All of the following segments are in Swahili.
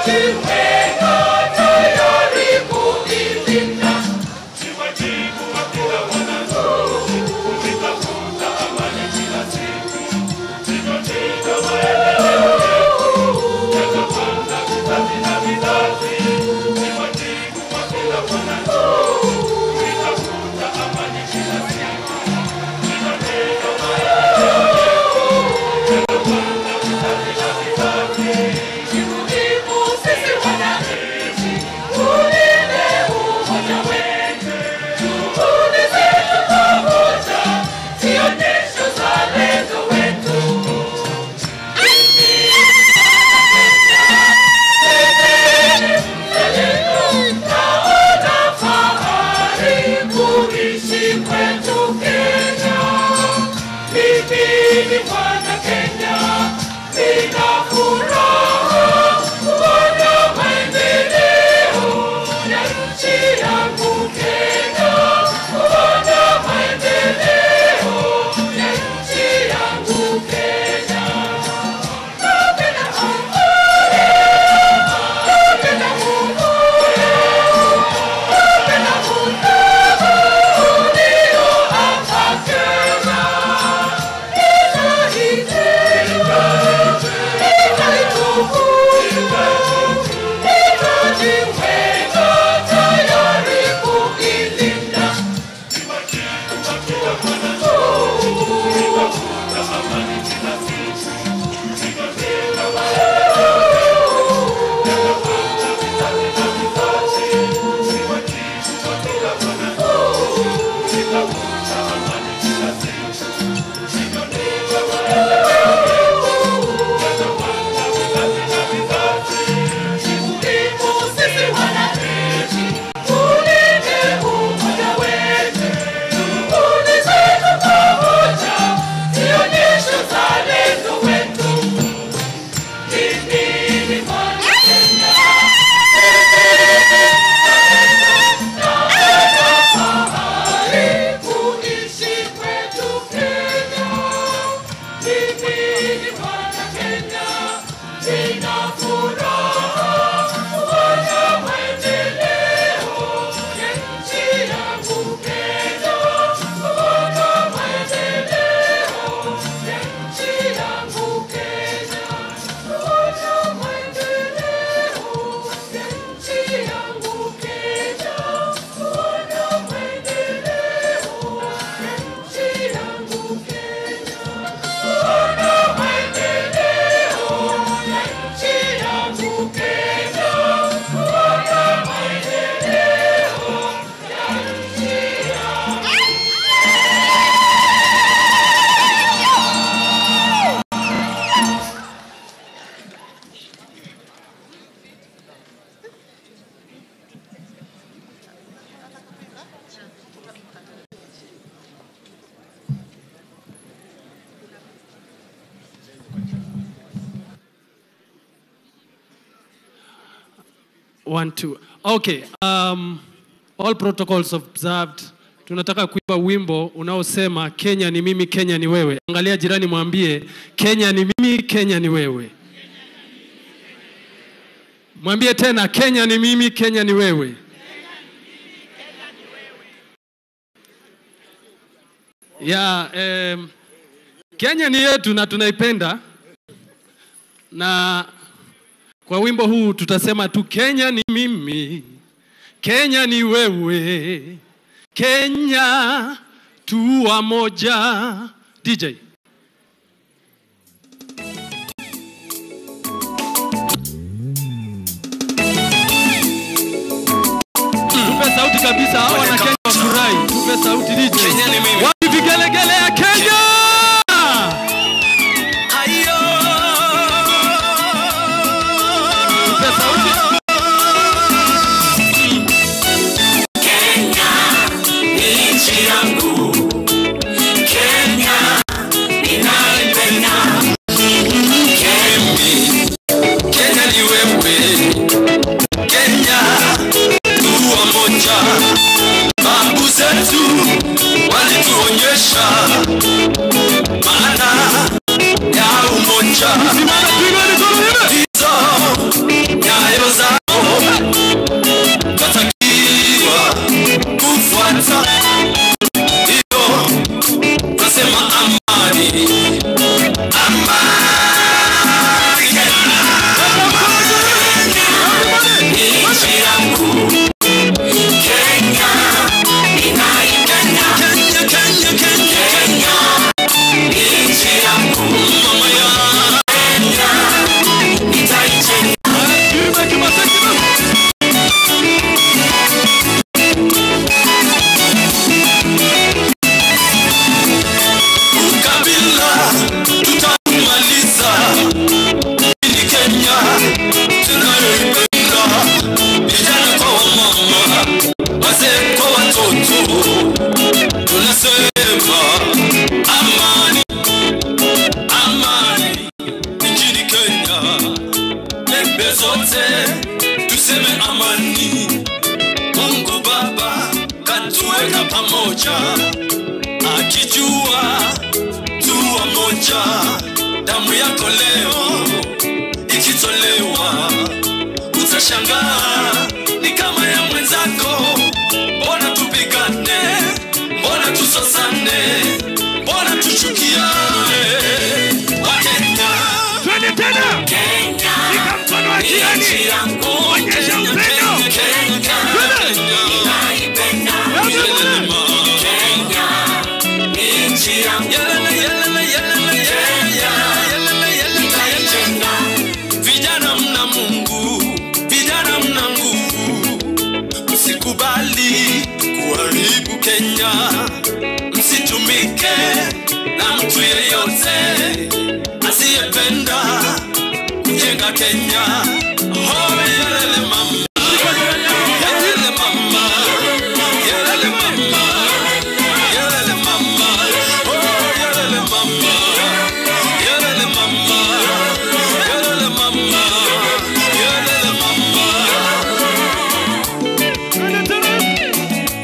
One, two. Okay. Um, all protocols observed. Tunataka kuimba wimbo unaosema Kenya ni mimi, Kenya ni wewe. Angalia jirani, mwambie Kenya ni mimi, Kenya ni wewe. Mwambie tena Kenya ni mimi, Kenya ni wewe. Ya, em, Kenya ni yetu na tunaipenda na kwa wimbo huu tutasema tu Kenya ni mimi, Kenya ni wewe, Kenya tu wamoja. DJ tupe sauti kabisa, hawa wana Kenya wafurahi. Tupe sauti DJ. Kenya ni mimi. Wapi vigelegele ya Kenya? Tupe sauti. Kenya ni nchi yangu, Kenya ninaipenda. Kemi, Kenya ni wewe, Kenya tu wamoja. Babu zetu walituonya pembe zote tuseme amani mungu baba katuweka pamoja akijua tuwa moja damu yako leo ikitolewa utashangaa ni kama ya mwenzako mbona tupigane mbona tusosane mbona tuchukiane wakenya twende tena Kenya shika mkono wa jirani nchi yangu Onyesha Kenya, upendo. Kenya, Kenya, naipenda Kenya ni nchi yangu Kenya, ninaipenda. vijana mna mungu vijana mna nguvu msikubali kuharibu kenya msitumike na mtu yeyote asiyependa kujenga kenya oh, yelele mama yelele mama yelele mama yelele mama oh, yelele mama yelele mama yelele mama yelele mama twende tena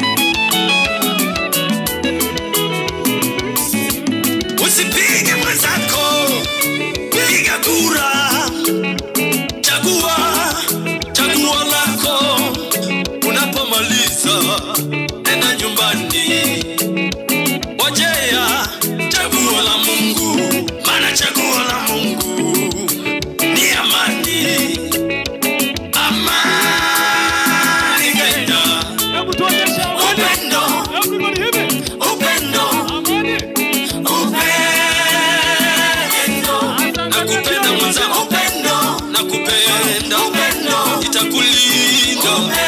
usipige mwenzako piga kura chagua chagua lako unapomaliza nenda nyumbani wajea chaguo la mungu maana chaguo la mungu ni amani amani kenya hebu tuonyeshe amani upendo everybody hivi upendo amani upendo nakupenda mwanza upendo nakupenda upendo itakulinda